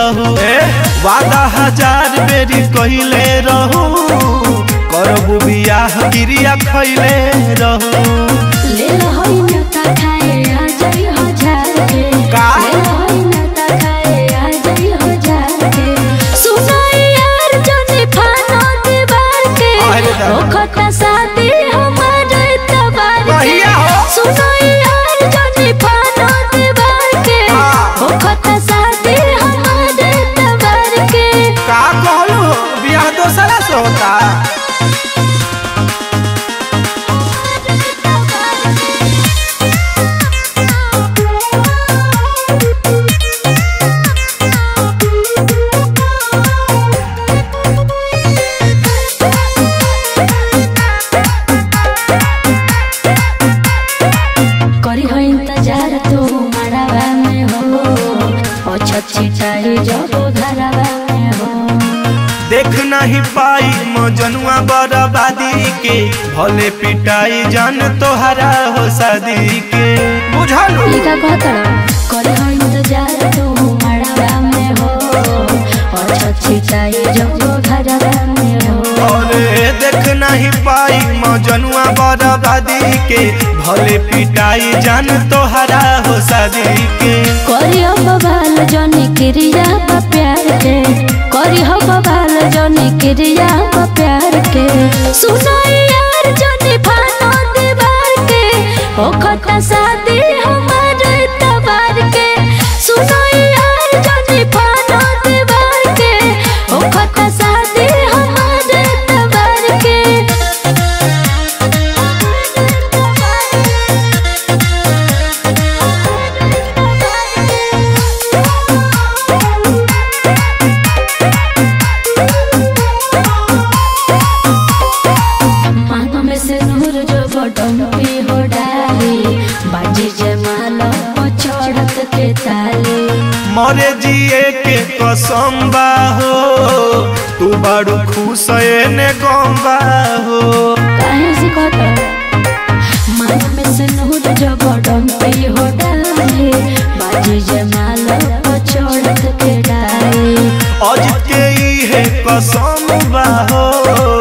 रहू वादा हजार बेरी कहिले रहू करबू बियाह क्रिया खैले रहू ले होई नता खाए आ जाई हजार के का? ले होई नता खाए आ जाई हजार के सुनाई यार जने फानो दीवार के अरे दादा। ओ खता शादी हमारे तबार के कहिया हो? सुनाई यार जने फानो दीवार के हाँ। ओ खता शादी हमारे तबार के का कहलू हो बियाह दोसरा से होता करी हो इंतजार तू मड़ावा में हो ओ छछी चाहे जब घरवा में हो देख नहीं पाई मजनुआ बर्बादी के भले पिटाई जान तोहरा हो शादी के बुझलू लिखा कहतड़ करी हो इंतजार तू मड़ावा में हो ओ छछी चाहे जब घरवा में हो अरे देख नहीं पाई मजनुआ बर्बादी के भले पिटाई जान तोहरा हो शादी के करी हो बवाल जनी क्रिया बा प्यार के करी हो बवाल जनी क्रिया बा प्यार के सुनाई यार जनी फानो दीवार के ओ खता शादी हमारे तबार के सुनाई यार जनी फानो दीवार के ओ खता शादी हमारे तबार के मानो में से नूर जो बटन पे हो डाली बाजी जमाल चढ़त के ताली मरे जिए के कसम बा हो तू बड़ू खुश ने गम बा हो काहे से कहता मानो में से नूर जो बटन पे हो डाली बाजी जमाल चढ़त के डाली अज के ई है कसम बा हो